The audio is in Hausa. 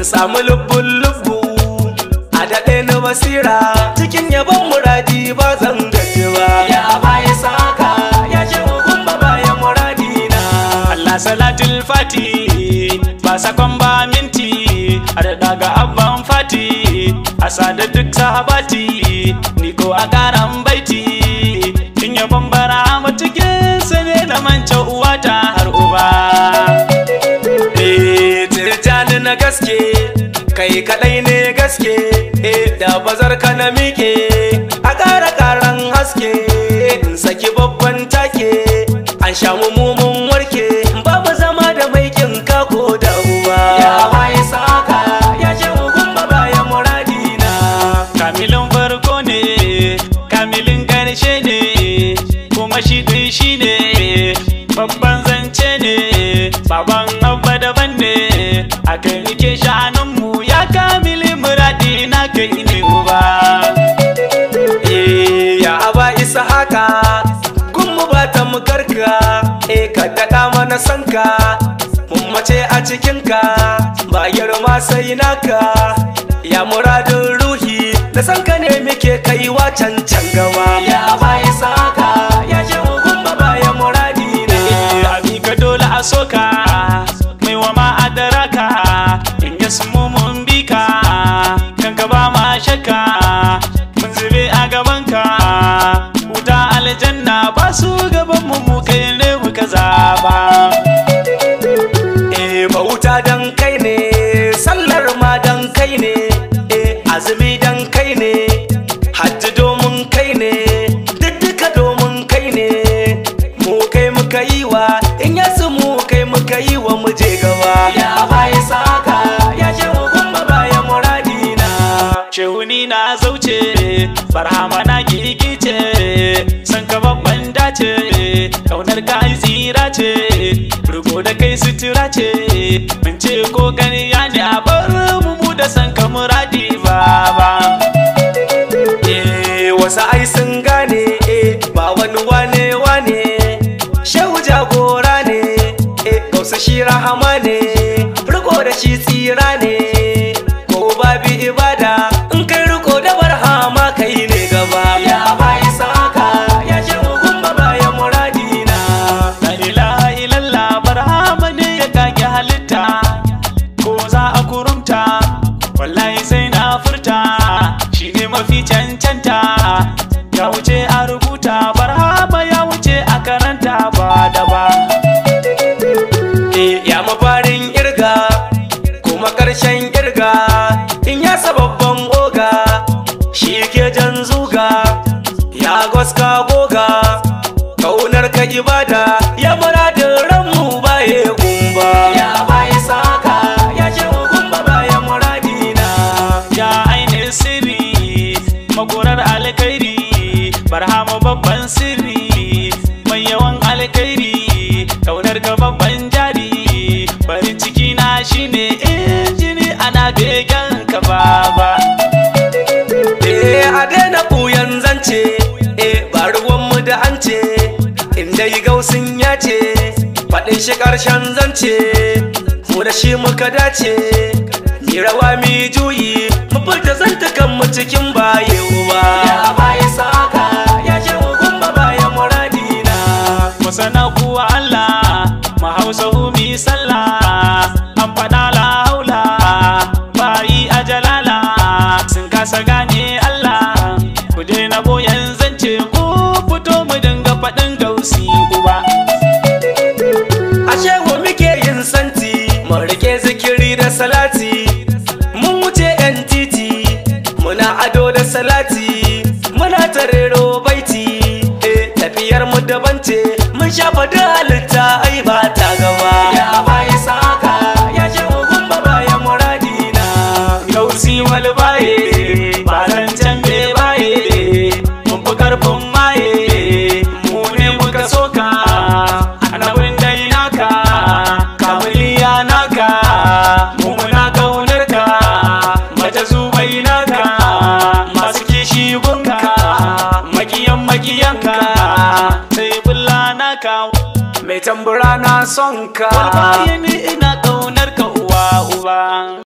in samu lubbun lubbu a daɗe na basira cikin yabon muradi ba zan gaji ba ya baya saka ya ce hukun ba bayan muradi na Allah salatul fati ba sakon ba minti a da daga abban fati a sada duk sahabati ni ko a karan baiti in ya bambara matukin sane na manca uwata har uba Eh, tirjani na gaske kai kadai ne gaske eh da bazar ka na mike a ƙara ƙaran haske in saki babban take an sha mu mun warke babu zama da maikin kako da uba ya waye saka ya ce hukun ba bayan muradina kamilin farko ne kamilin karshe ne kuma shi ɗin shi ne babban zance ne baban abba daban ne a kai nike shanunmu ya kamili muradi na kai ne uba Eh, ya aba isa haka kun mu ba ta mu karka eh ka daɗa mana sanka mun mace a cikinka ba girma sai naka ya muradin ruhi da sanka ne muke kaiwa can can gaba ya aba isa haka ya ce hukun ba bayan muradi na abi ka dole a soka mai wa ma adaraka in ya sumu mun bi ka kan ka ba ma shakka mun zube a gabanka wuta aljanna ba su gaban mu mu kai ne muka zaba Eh bauta dan kai ne sallar ma dan kai ne eh azumi dan kai ne hajji domin kai ne duk duka domin kai ne mu kai muka yi wa in yasu mu kai muka yi wa mu je gaba ya baya saka ya ce hukun ba baya muradina Shehuni na zauce, barhama na gigice, san ka babban dace, kaunar ka ai tsira ce, rugo da kai sutura ce, mun ce ko ganiya ne a bar mu mu da san ka muradi baba. Eh wasu ai sun gane eh ba wani wane wane shehu jagora ne eh gausa shi rahama ne riko da shi tsira ne ko babi ibada in kai riko da barhama kai ne gaba ya bai saka ya ce hukun ba baya muradina La ilaha illallah barhama ne ya kage halitta, ko za a kurumta, wallahi sai na furta, shi ne mafi cancanta, ya wuce a rubuta, barhama ya wuce a karanta ba da ba. Eh, ya mafarin irga kuma ƙarshen irga in ya babban oga shi ke jan zuga ya goska goga kaunar ka ibada ya muradin ranmu baye gumba ya baye saka ya ce gumba baye muradina Ya ainihin sirri, makorar alkairi, barhama babban sirri, mai yawan alkairi, kaunar ka babban jari, farin ciki na shine injini ana begen ka baba. Eh a daina ɓuyan zance Eh ba ruwanmu da an ce Inda yi gausin ya ce Faɗin shi ƙarshen zance Mu da shi muka dace Mi rawa mi juyi Mu furta zantukan mu cikin baye uba Ya baye saka Ya ce hukun ba baye muradina Masana kuwa Allah, mahausa umi sallah, an faɗa la haula, bayi a jalala, sun kasa gane Allah, ku daina boyan zance ku fito mu dinga faɗin gausi uba. Ashe wa muke yin santi Mun rike zikiri da salati Mun wuce yan titi Muna ado da salati Muna tarero baiti Eh tafiyar mu daban ce Mun shafa da halitta ai ba ta gaba Ya baye saka Ya ce hukun ba bayan muradina Gausi wal baye, ba zancen be baye, mun fi karfin maye, mu ne muka soka, annabin dai naka, kamiliya naka, mu muna kaunar ka, mace zubai naka, masu kishi gunka, makiyan makiyanka, sai bulla naka. Mai tambura na son ka Walbaye ni ina kaunar ka uwa uba.